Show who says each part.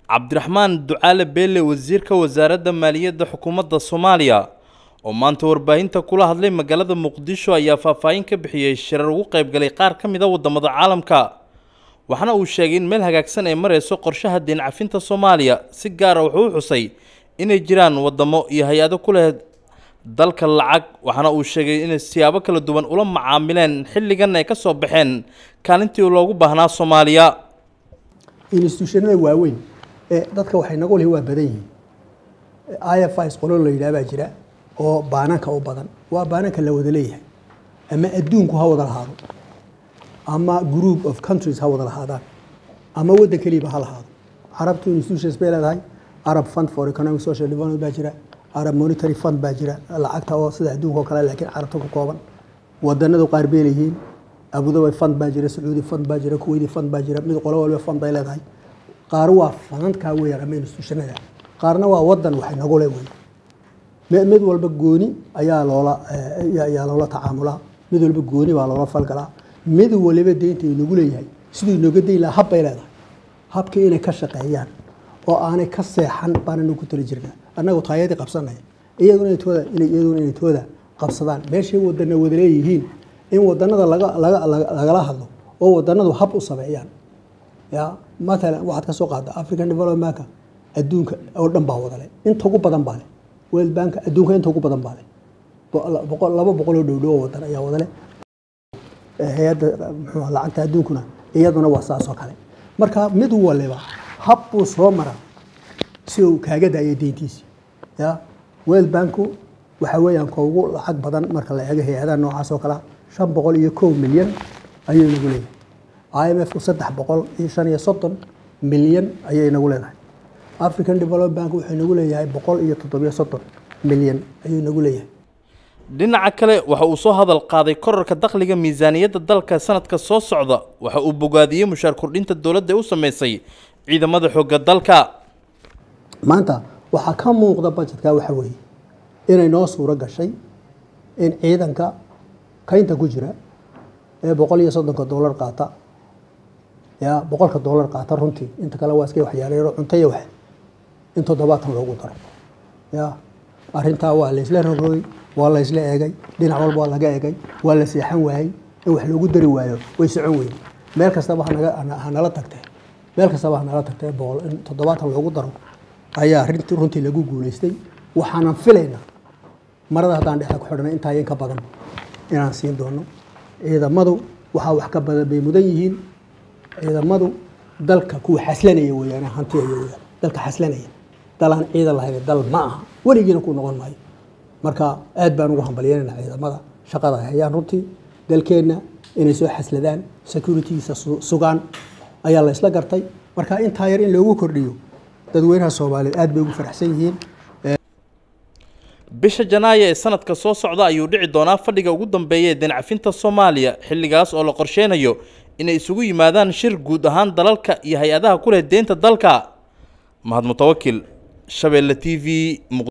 Speaker 1: cabdiraxmaan ducaale beele wasiirka wasaaradda maaliyadda xukuumadda soomaaliya oo maanta warbaahinta kula hadlay magaalada muqdisho ayaa faahfaahin ka bixiyey shirar ugu qaybgalay qaar ka mid a waddamada caalamka waxaana uu sheegay in meel hagaagsan ay marayso qorshaha deen cafinta soomaaliya si gaara wuxuu u xusay inay jiraan waddamo iyo hay-ado ku leh dalka lacag waxaana uu sheegay inay siyaabo kala duwan ula macaamileen xilligan ay ka soo baxeen kaalintii loogu baahnaa soomaaliya
Speaker 2: institutionada waaweyn ee dadka waxay nagu lihi waa badan yihiin i f is qolo la yidhaha baa jira oo baananka u badan waa baananka la wada leeyahay ama adduunku ha wada lahaado ama group of countries ha wada lahaadaan ama waddan keliiba ha lahaado carabtu institutions bay leedahay arab fund for economic social development baa jira arab monetary fund baa jira lacagta oo sida adduunka oo kale laakiin carabta ku kooban wadanadu qaar bay leeyihiin abudabi fund baa jira sacuudi fund baa jira kuwaiti fund baa jira mid qolo walba fund bay leedahay qaar waa fanankaa weeyaan ama institutionada qaarna waa wadan waxay nagu le wey mid walba gooni ayaa loola ayaa loola tacaamulaa mid walba gooni baa loola falgalaa mid waliba deynta inagu leeyahay siduu inooga dayn lahaa hab bay leedahay habkii inay ka shaqeeyaan oo aanay ka seexan baananu ku tali jirnaa annagu taayadii qabsanaya iyaguna intooda iyaguna inay tooda qabsadaan meeshay wadana wada leeyihiin in wadanada laga laga lagala hadlo oo wadanadu hab u sameeyaan ya matalan waxaad ka soo qaada african developmentka adduunka oo dhan baa wadale inta ugu badan baa le world bank adduunka inta ugu badan baa le boqol laba boqol oo dhowdhow oo wadan ayaa wadale hay-adda muxuu lacagta adduunkuna iyaduna waa saas oo kale marka mid waliba hab buu soo mara si uu kaaga daayo deyntiisi ya world banku waxa weeyaan ka ugu lacag badan marka la eego hay-adaha noocaas oo kalea shan boqol iyo kow milyan ayuu inagu leeyahay i m f ku saddex boqol iyo shan iyo soddon milyan ayay inagu leedahay african development bank wuxuu inagu leeyahay boqol iyo toddobiyo soddon milyan ayuu inagu leeyahay
Speaker 1: dhinaca kale waxa uu soo hadal qaaday korarka dakhliga miisaaniyadda dalka sanadka soo socda waxa uu bogaadiyey mushaar kordhinta dowladda u sameysay ciidamada xoogga dalka
Speaker 2: maanta waxaa ka muuqda bajetka waxa weeye inay noo suuro gashay in ciidanka kaynta ku jira ee boqol iyo soddonka dollar qaata ya boqolka dollar qaata runtii inta kale waa iska waxyaaleero cunto iyo wax in toddobaatan loogu daro ya arrintaa waa laysla rogrogay waa laysla eegay dhinac walba waa laga eegay waa la seexan waayey in wax loogu dari waayo way socon weyne meel kastaba hanaga hanala tagtee meel kastaba hanala tagtee boqol in toddobaatan loogu daro ayaa rinti runtii lagu guulaystay waxaanan filaynaa marada haddaan dhexda ku xidhnay intaa in ka badan inaan siin doono ciidamadu waxaa wax ka badan bay mudan yihiin ciidamadu dalka kuwa xaslanaya weeyaan hantiyaya weyaan dalka xaslanaya dalaan ciidan lahayn dal ma aha weligiina ku noqon maayo marka aad baan ugu hambalyeynayna ciidamada shaqada ay hayaan runtii dalkeenna inay soo xasladaan securitygiisa sugaan ayaa la isla gartay marka intaa yar in loogu kordhiyo dadweynaha soomaaliyeed aad bay ugu faraxsan yihiin
Speaker 1: bisha janaayo ee sanadka soo socda ayuu dhici doonaa fadhiga ugu dambeeya ee deencafinta soomaaliya xilligaas oo la qorsheynayo inay isugu yimaadaan shir guud ahaan dalalka iyo hay-adaha ku leh deynta dalka mahad mutawakil shabeelle t v